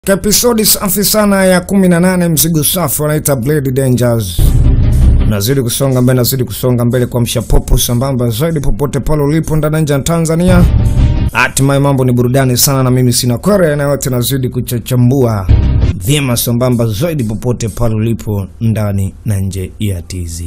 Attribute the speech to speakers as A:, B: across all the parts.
A: Episodi safi sana ya 18 mzigo safi wanaita Blade Dangers. Nazidi kusonga mbele, nazidi kusonga mbele kwa mshapopo sambamba zaidi popote pale ulipo ndani ya nje ya Tanzania. Hatimaye mambo ni burudani sana, na mimi sina kwere na yote, nazidi kuchachambua vyema sambamba zaidi popote pale ulipo ndani na nje ya TZ.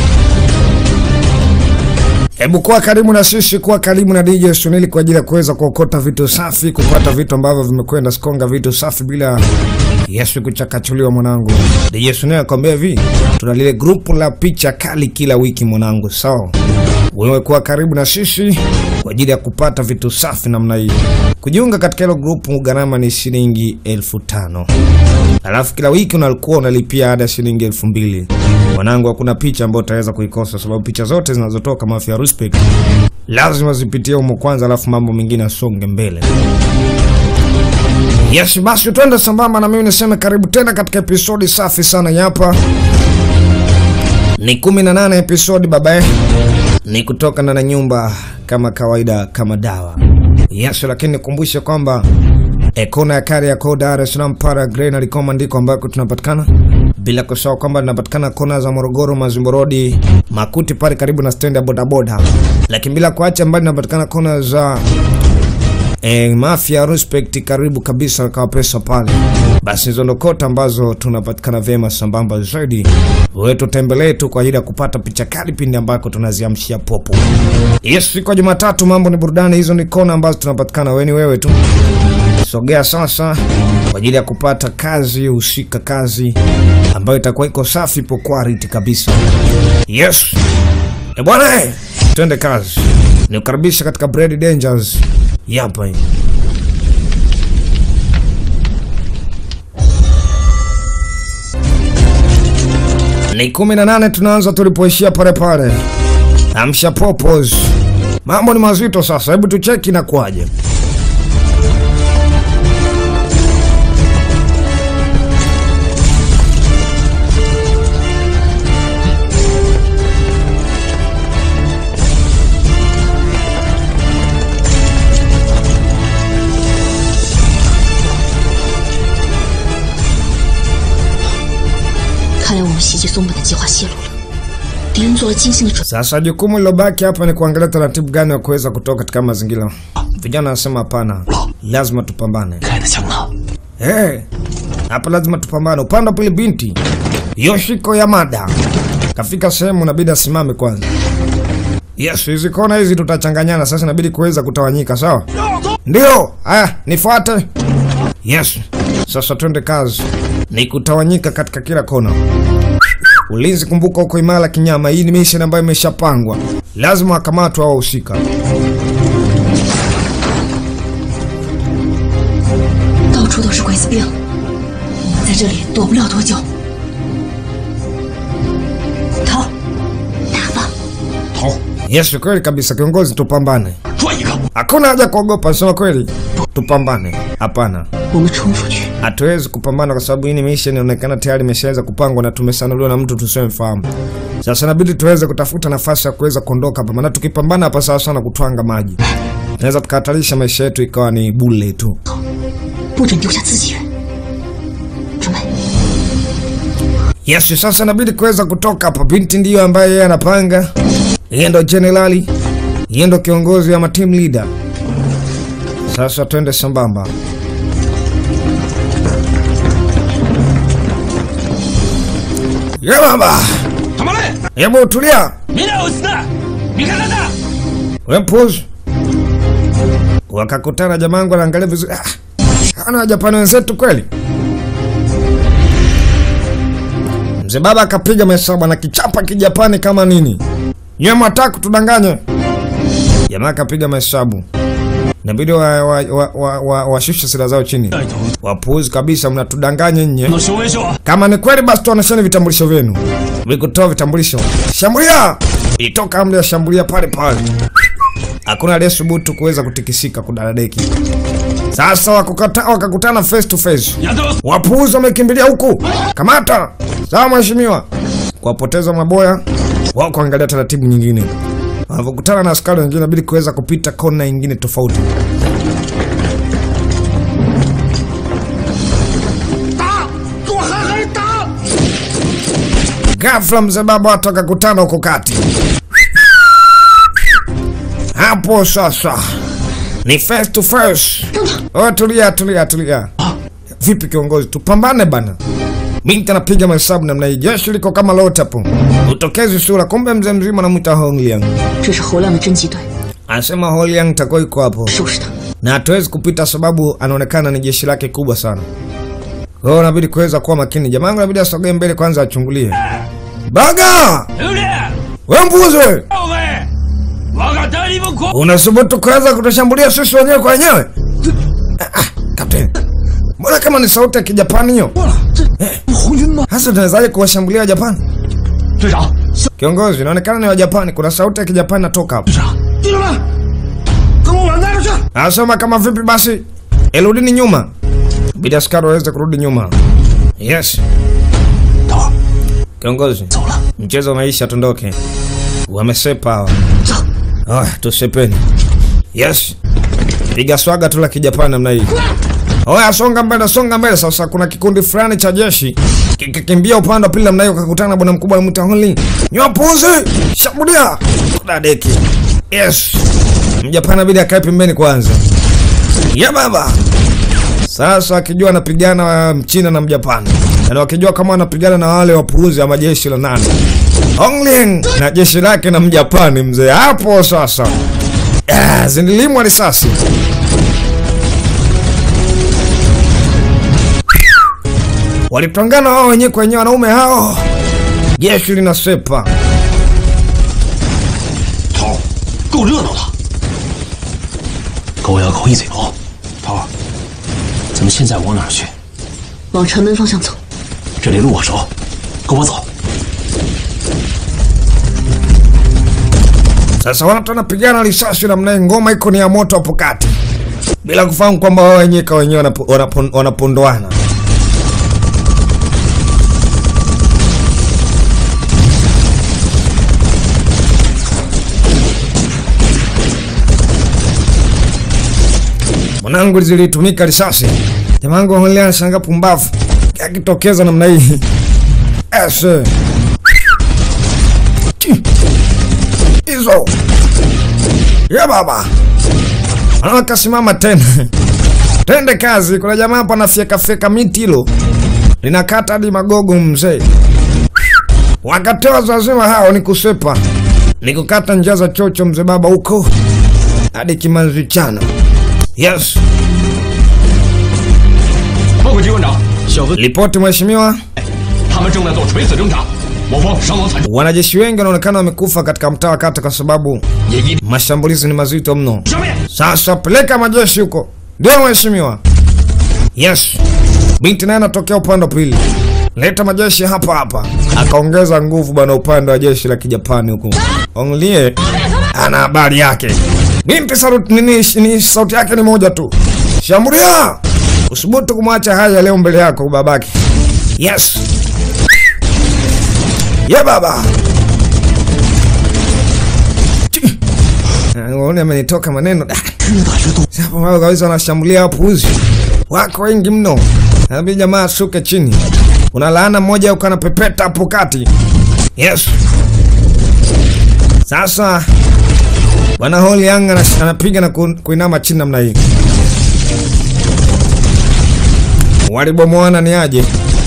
A: Hebu kuwa karibu na sisi, kuwa karibu na DJ Sunili kwa ajili ya kuweza kuokota vitu safi, kupata vitu ambavyo vimekwenda skonga, vitu safi bila Yesu kuchakachuliwa. Mwanangu DJ Sunili akwambia hivi, tuna lile grupu la picha kali kila wiki mwanangu, sawa? Wewe kuwa karibu na sisi kwa ajili ya kupata vitu safi namna hii. Kujiunga katika hilo grupu gharama ni shilingi elfu tano alafu kila wiki unakuwa unalipia ada shilingi elfu mbili Mwanangu, hakuna picha ambayo utaweza kuikosa, sababu picha zote zinazotoka Mafia Respect lazima zipitie humo kwanza, alafu mambo mengine asonge mbele. Yes, basi twende sambamba na mimi niseme karibu tena katika episodi safi sana hapa. Ni 18 episodi babae, ni kutoka ndani ya nyumba kama kawaida, kama dawa. Yes, lakini nikumbushe kwamba e, kona ya Kariakoo, Dar es Salaam, para Grey na Likoma ndiko ambako tunapatikana, bila kusahau kwamba tunapatikana kona za Morogoro, Mazimbo Road, Makuti pale karibu na stendi ya bodaboda, lakini bila kuacha mbali tunapatikana kona za E, Mafia Respect karibu kabisa na Kawapesa pale. Basi hizo ndo kota ambazo tunapatikana vyema sambamba zaidi. Wewe tutembelee tu kwa ajili ya kupata picha kali pindi ambako tunaziamshia popo. Yes, siku ya Jumatatu mambo ni burudani, hizo ni kona ambazo tunapatikana wewe ni wewe tu. Sogea sasa kwa ajili ya kupata kazi husika, kazi ambayo itakuwa iko safi po quality kabisa. Yes. E bwana, eh, twende kazi. Nikukaribisha katika Blade Dangers. Yapa hii. Ni kumi na nane tunaanza tulipoishia pale pale. Amsha popos. Mambo ni mazito sasa, hebu tucheki na kwaje.
B: 看来我们袭击松本的计划泄露了，敌人做了精心的准
A: Sasa jukumu lilobaki hapa ni kuangalia taratibu gani wa kuweza kutoka katika mazingira. Vijana wanasema hapana, lazima tupambane.
C: 开的枪呢？
A: Eh, hapa lazima tupambane. Upande wa pili binti Yoshiko Yamada kafika sehemu, inabidi asimame kwanza. Yes, hizi kona hizi tutachanganyana sasa, inabidi kuweza kutawanyika, sawa? Ndio. Haya, nifuate. Yes, sasa twende kazi, ni kutawanyika katika kila kona. Ulinzi, kumbuka, uko imara kinyama. Hii ni mission ambayo imeshapangwa, lazima wakamatwe hao wahusika.
B: 到处都是鬼子兵，我们在这里躲不了多久。逃，打吧！
C: 逃！
A: Yes, kweli kabisa kiongozi, tupambane.
C: 转一个！
A: Hakuna haja kuogopa, sema kweli, tupambane. Hapana,
B: 我们冲出去，
A: hatuwezi kupambana kwa sababu hii ni mission inaonekana tayari imeshaweza kupangwa na tumesanuliwa na mtu tusiomfahamu. Sasa inabidi tuweze kutafuta nafasi ya kuweza kuondoka hapa, maana tukipambana hapa sawa sana kutwanga maji, tunaweza tukahatarisha maisha yetu ikawa ni bule tu.
B: 不准丢下自己人。准备，
A: Yes, sasa inabidi kuweza kutoka hapa. Binti ndiyo ambaye yeye anapanga, yeye ndo jenerali, yeye ndo kiongozi ama team leader. Sasa twende sambamba. Ye baba,
C: 他妈嘞！
A: hebu tulia,
C: 明天有事的，你看看的。
A: we mpuzi. Wakakutana jamangu, anaangalia vizuri. Ah, ana Wajapani wenzetu kweli. Mzee baba akapiga mahesabu na kichapa kijapani kama nini. Nyewe mwataka kutudanganya. Jamaa akapiga mahesabu. Inabidi wa, wa, wa, wa, wa, washushe silaha zao chini.
C: 带头
A: Wapuuzi kabisa, mnatudanganya nye.
C: 能修为修，
A: Kama ni kweli basi tuonesheni vitambulisho vyenu. Vikutoa vitambulisho. Shambulia! Ilitoka amri ya shambulia pale pale. Hakuna aliyesubutu kuweza kutikisika kudadadeki. Sasa wakukata, wakakutana face to face.
C: 亚洲
A: Wapuuzi wamekimbilia huku. Kamata! Sawa mheshimiwa. Kuwapoteza maboya wao kuangalia taratibu nyingine. Wanavyokutana na askari wengine inabidi kuweza kupita kona nyingine tofauti. Ghafla mzee baba watu wakakutana huko kati. Hapo sasa ni face to face. Oh, tulia tulia tulia. Vipi kiongozi, tupambane bana. Binti anapiga mahesabu namna hii, jeshi liko kama lote hapo, utokezi sura. Kumbe mzee mzima anamwita Hong Liang,
B: 这是侯亮的侦缉队，
A: anasema Hong Liang takuwa iko hapo
B: 收拾他。
A: na hatuwezi kupita sababu anaonekana ni jeshi lake kubwa sana. Kwa hiyo inabidi kuweza kuwa makini. Jamaa wangu inabidi asogee mbele kwanza achungulie. Baga!
C: 刘烈，
A: We mbuzi!
C: 报备，我敢带你们狂。
A: Unasubutu kuweza kutushambulia sisi wenyewe kwa wenyewe? Ah, ah, kapteni. Mbona kama ni sauti ya Kijapani hiyo?
C: 红军吗？
A: Hasa tunawezaje kuwashambulia Wajapani?
C: 队长，
A: Kiongozi, inaonekana ni Wajapani. Kuna sauti ya Kijapani natoka hapo.
C: 队长，弟兄们，跟我往那边去。
A: Anasema kama vipi basi, eludini nyuma. Bidi askari waweze kurudi nyuma. Yes.
C: 等会儿
A: Kiongozi,
C: 走了，
A: mchezo umeisha, tundoke. Wamesepa hawa.
C: 走。
A: Haya, tusepeni. Yes. Piga swaga tu la kijapani namna hii. Oya, songa mbele, songa mbele. Sasa kuna kikundi fulani cha jeshi kikikimbia upande wa pili namna hiyo, kakutana na bwana mkubwa anamwita Honli. Nywa puzi, shambulia. Kuna deki. Yes. Mjapani bidi akae pembeni kwanza. Ya baba. Sasa akijua anapigana mchina na mjapani, na wakijua kama anapigana na wale wapuuzi ama jeshi la nane Hongling na jeshi lake na mjapani mzee hapo sasa. Ah, zinilimwa risasi. Walipangana wao wenyewe kwa wenyewe wanaume hao. Jeshi linasepa.
C: 头儿，够热闹的。狗咬狗一嘴头。头儿，咱们现在往哪儿去？
B: 往城门方向走。
C: 这里路我熟，跟我走。
A: Sasa watu wanapigana risasi namna hii, ngoma iko ni ya moto hapo kati, bila kufahamu kwamba wao wenyewe kwa wenyewe wanapo- wanapo- wanapondoana. Mwanangu zilitumika risasi. Jamangu Holia anashanga pumbavu. Akitokeza namna hii. Ese. Chi. Hizo. Ya baba. Akasimama tena. Tende kazi. Kuna jamaa hapa anafyeka fyeka miti hilo. Linakata hadi magogo mzee. Wakatoa wazima hao ni kusepa. Ni kukata njia za chocho mzee baba huko. Hadi kimanzi chano. Yes.
C: 报告机关长，小分
A: Ripoti mheshimiwa.
C: 他们正在做垂死挣扎，我方伤亡惨重，
A: Wanajeshi wengi wanaonekana wamekufa katika mtaa wa kata kwa sababu
C: 也一
A: mashambulizi ni mazito mno.
C: 消灭。
A: Sasa peleka majeshi huko. Ndio mheshimiwa. Yes. Binti naye anatokea upande wa pili. Leta majeshi hapa hapa. Akaongeza nguvu bwana upande wa jeshi la Kijapani huko. Onglie ana habari yake. Binti sauti nini ni sauti yake ni moja tu. Shambulia. Usubutu kumwacha haya leo mbele yako babake. Yes. Ye baba. Unaona amenitoka maneno. Da.
C: 越打越多，
A: Hapo wao kabisa wanashambulia wapuuzi. Wako wengi mno. Nabii jamaa ashuke chini. Kuna laana mmoja uko anapepeta hapo kati. Yes. Sasa Bwana Holi Yang anas- anapiga na ku- kuinama chini namna hii. Walibomoana ni aje?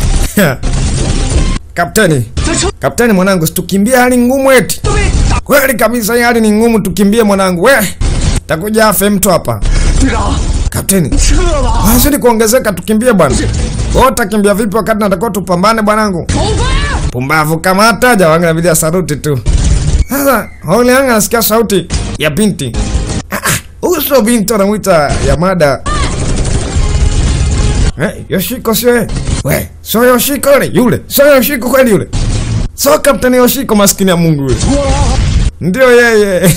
A: Kapteni. Kapteni mwanangu, situkimbie hali ngumu eti. Kweli kabisa hii hali ni ngumu, tukimbie mwanangu. We, takuja afe mtu hapa.
C: 队长，
A: Kapteni,
C: 撤吧！
A: wazidi kuongezeka, tukimbie bwana. Wewe utakimbia vipi wakati natakiwa tupambane bwanangu?
C: 头发！
A: Pumbavu kama hata jawanga inabidi asaruti tu. Sasa Holi Yang anasikia sauti ya binti. Ah, ah, Huyu sio binti anamwita Yamada. Eh, Yoshiko sio yeye. We, sio Yoshiko yule, yule. Sio Yoshiko kweli yule. Sio Kapteni Yoshiko maskini ya Mungu yule. Ndio yeye.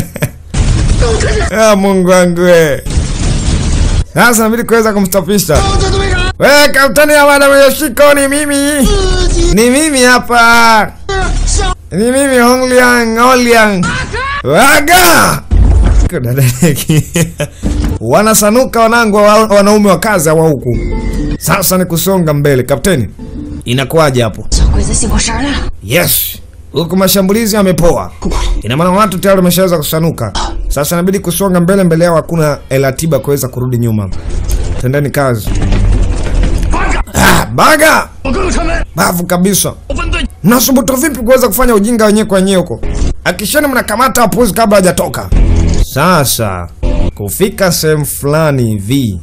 A: Ah, Mungu wangu we. Sasa inabidi kuweza kumstopisha.
C: 这队长，
A: We, Kapteni Yamada Yoshiko ni mimi.
C: 自己
A: Ni mimi hapa.
C: 上
A: Ni mimi Hongliang, Hongliang. Waga! Kudadeki. Wanasanuka wanangu wa- wanaume wa kazi wa huku. Sasa ni kusonga mbele, kapteni. Inakuwaje hapo?
B: 小鬼子醒过神儿来了，
A: Yes, huku mashambulizi yamepoa. Ina maana watu tayari wameshaweza kusanuka. Sasa inabidi kusonga mbele, mbele yao hakuna ratiba kuweza kurudi nyuma. Tendeni kazi. Ah, baga
C: 我哥哥开门，
A: bavu kabisa.
C: 我分队
A: Mnasubutu vipi kuweza kufanya ujinga wenyewe kwa wenyewe huko? Akisheni mnakamata wapuzi kabla hajatoka. Sasa kufika sehemu fulani hivi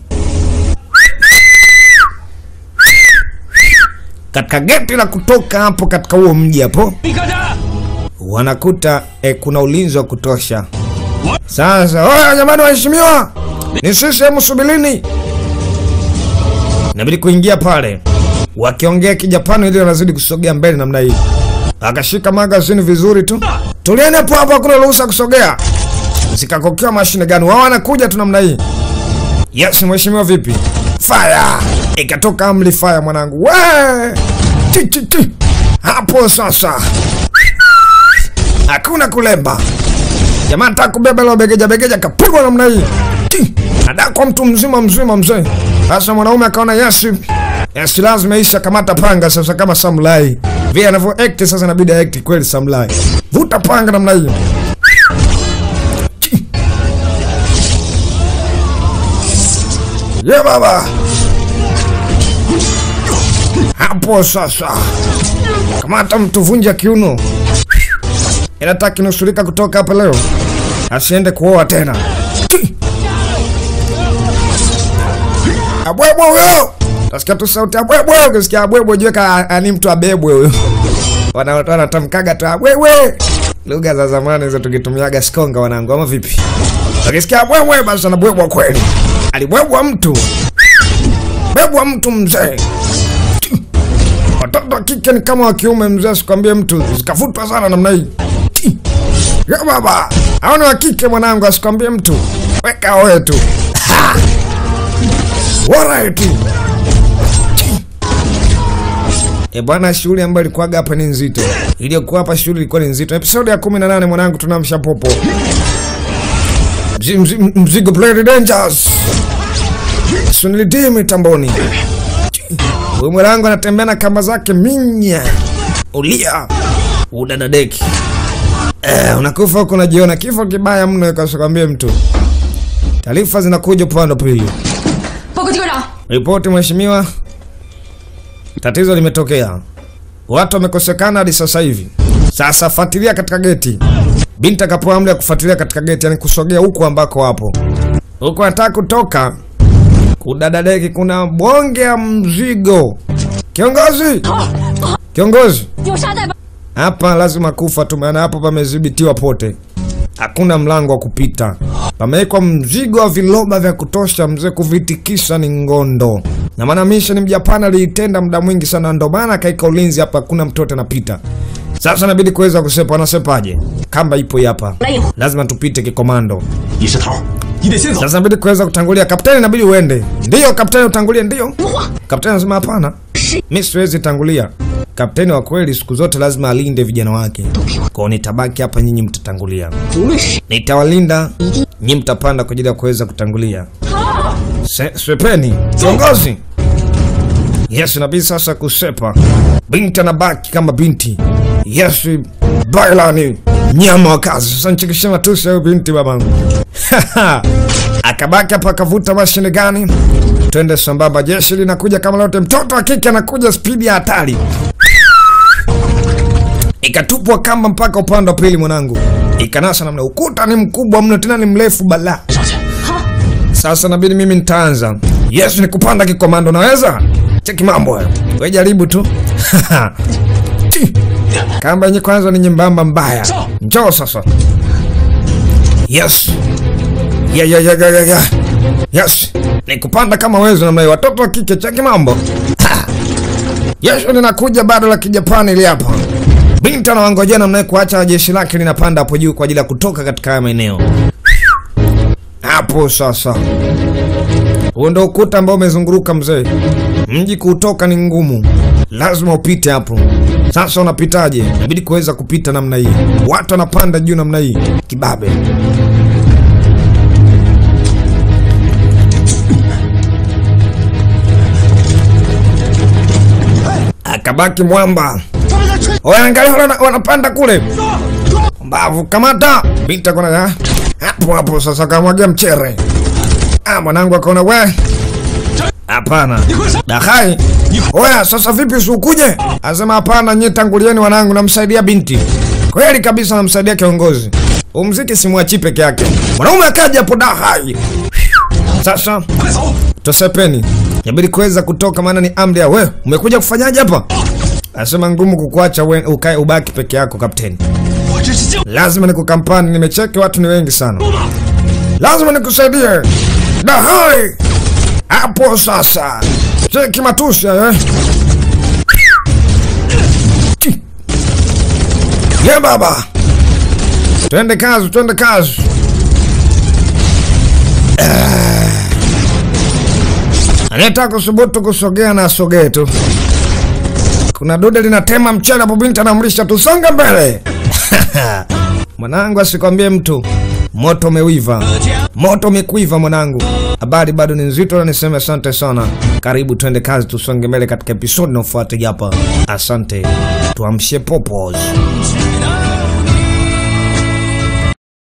A: katika geti la kutoka hapo katika huo mji hapo
C: 你看着，
A: wanakuta eh, kuna ulinzi wa kutosha. Sasa oya, jamani, waheshimiwa, ni sisi, hemu subilini. Inabidi kuingia pale, wakiongea Kijapani ili wanazidi kusogea mbele namna hii. Akashika magazini vizuri tu, tulieni hapo hapo, hakuna ruhusa kusogea. Zikakokewa mashine gani? Wao wanakuja tu namna hii. Yes, mheshimiwa, vipi? Fire! Ikatoka amri fire, mwanangu. We! Ti, ti, ti. Hapo sasa hakuna kulemba. Jamaa nataka kubeba ile begeja begeja, kapigwa namna hii, Ti! adakwa mtu mzima mzima mzee. Sasa mwanaume akaona yes, yes, lazima isha kamata panga sasa, kama samurai vile anavyo act sasa, inabidi act kweli samurai. Vuta panga namna hii, Ti! ye baba, hapo sasa kamata mtu, vunja kiuno inataka kinusurika kutoka hapa leo, asiende kuoa tena. Ti! Abwebwe huyo, tasikia tu sauti abwebwe. Ukisikia abwebwe jue ka ani mtu abebwe huyo, Wana- wanatamkaga tu abwebwe, lugha za zamani hizo tukitumiaga Sikonga wanangu, ama vipi? Ukisikia abwebwe basi anabwebwa kweli, alibwebwa mtu, bebwa mtu mzee. Ti! Watoto wa kike ni kama wa kiume mzee, sikwambie mtu, zikavutwa sana namna hii. Ti! Ya baba, hao ni wa kike mwanangu, asikwambie mtu, weka oe tu. Ha! Alright. Ti! E bwana, shughuli ambayo ilikuwaga hapa ni nzito, iliyokuwa hapa shughuli ilikuwa ni nzito. Episodi ya 18 mwanangu, tunamsha popo Mzi- mzi- mzigo Blade Dangers sunilidii mitamboni Huyu mwanangu anatembea na kamba zake minya ulia udadadeki. Eh, unakufa huko unajiona kifo kibaya mno, ikasikwambie mtu. Taarifa zinakuja upande wa pili.
B: 报告机关长，
A: Ripoti mheshimiwa, tatizo limetokea, watu wamekosekana hadi sasa hivi. Sasa fuatilia katika geti. Binti akapewa amri ya kufuatilia katika geti, yani kusogea huku ambako wapo. Huku anataka kutoka kudadadeki, kuna bonge ya mzigo. Kiongozi, kiongozi,
B: 有沙袋吧？
A: hapa lazima kufa tu, maana hapo pamedhibitiwa pote, hakuna mlango wa kupita. Pamewekwa mzigo wa viloba vya kutosha, mzee, kuvitikisa ni ngondo. Na maana mission Mjapani aliitenda muda mwingi sana, ndo maana akaika ulinzi hapa, hakuna mtoto anapita. Sasa inabidi kuweza kusepa. Wanasepaje? Kamba ipo hii hapa, lazima tupite kikomando.
C: 你是头，你得先走。
A: Sasa inabidi kuweza kutangulia. Kapteni, inabidi uende. Ndiyo kapteni, utangulie. Ndiyo kapteni anasema hapana, mi siwezi tangulia. Kapteni wa kweli siku zote lazima alinde vijana wake, kwao nitabaki hapa, nyinyi mtatangulia.
B: 无论是谁，
A: Nitawalinda, nyinyi mtapanda kwa ajili ya kuweza kutangulia. Se, swepeni kiongozi. Yes, inabidi sasa kusepa. Binti anabaki kama binti. Yes, bailani nyama wa kazi. Sasa nchikishe matusi huyo binti babangu. Akabaki hapa akavuta mashine gani? Twende sambamba, jeshi linakuja kama lote. Mtoto wa kike anakuja spidi ya hatari. Ikatupwa kamba mpaka upande wa pili, mwanangu, ikanasa namna. Ukuta ni mkubwa mno, tena ni mrefu bala.
C: 上去，
A: Sasa nabidi mimi nitaanza. Yes, ni kupanda kikomando, naweza cheki mambo hayo. Wewe jaribu tu. Ti. Kamba yenye kwanza ni nyembamba mbaya. Njoo sasa. Yes. Ya ya ya ya ya. ya. Yes. Ni kupanda kama wewe namna hiyo. Watoto wa kike cheki mambo. Ha. Yes, ninakuja bado la Kijapani ili hapa. Binti anawangojea namna hiyo kuacha jeshi lake linapanda hapo juu kwa ajili ya kutoka katika haya maeneo. Hapo sasa. Huo ndo ukuta ambao umezunguruka mzee. Mji kuutoka ni ngumu, lazima upite hapo. Sasa unapitaje? Inabidi kuweza kupita namna hii, watu wanapanda juu namna hii, kibabe. akabaki mwamba. Oya, angalia wana- wanapanda kule mbavu, kamata binti akona hapo hapo. Sasa kamwagia mchere. Ah, mwanangu akaona we, hapana dahai. Oya, sasa vipi, usikuje? Asema hapana, nyie tangulieni wanangu, namsaidia binti. Kweli kabisa, namsaidia kiongozi. Umziki simwachi peke yake. Mwanaume akaja hapo dahai. Sasa tosepeni, inabidi kuweza kutoka, maana ni amri ya we. Umekuja kufanyaje hapa? Asema ngumu kukuacha we ukae ubaki peke yako kapteni.
C: 我这是救
A: Lazima nikukampani, nimecheki watu ni wengi sana, lazima nikusaidie. Dahai hapo sasa, cheki matusi hayo eh. Ye baba, twende kazi, twende kazi. Anataka kusubutu kusogea na asogee tu. Kuna dude linatema mchele hapo, binti anamlisha, tusonge mbele. Mwanangu, asikwambie mtu, moto umewiva, moto umekuiva mwanangu. Habari bado ni nzito, na niseme asante sana. Karibu twende kazi, tusonge mbele katika episodi inayofuata hapa. Asante, tuamshe popos.
C: 去哪